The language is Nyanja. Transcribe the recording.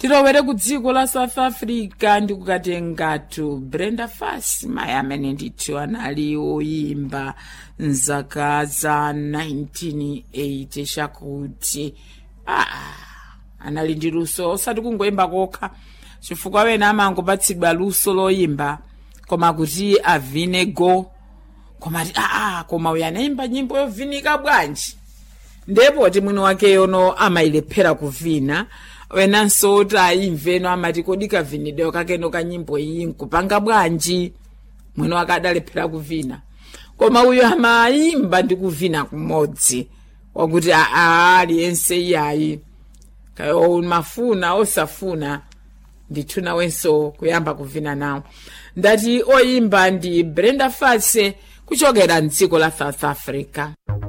tilowere ku dziko la south africa ndi kukatengatu brenda fassie mayi amene ndithu anali oyimba mzaka za 1980 chakuti ah, anali ndi luso osati kungoyimba kokha chifukwa wena amangopatsidwa luso loyimba koma kuti avine go koma ti aa koma uyu anayimba nyimbo yovinika bwanji ndipo ti mwini wakeyono amayilephera kuvina wenanso oti ayimveno amati kodi kavinidwe kakeno ka nyimbo iyi nkupanga bwanji mwini wake adalephera kuvina koma uyu amayimba ndi kuvina kumodzi wakuti aa aliyense iyayi kayo mafuna osafuna ndithu nawenso kuyamba kuvina nawo ndati oyimba ndi brenda fassie kuchokera mdziko la south africa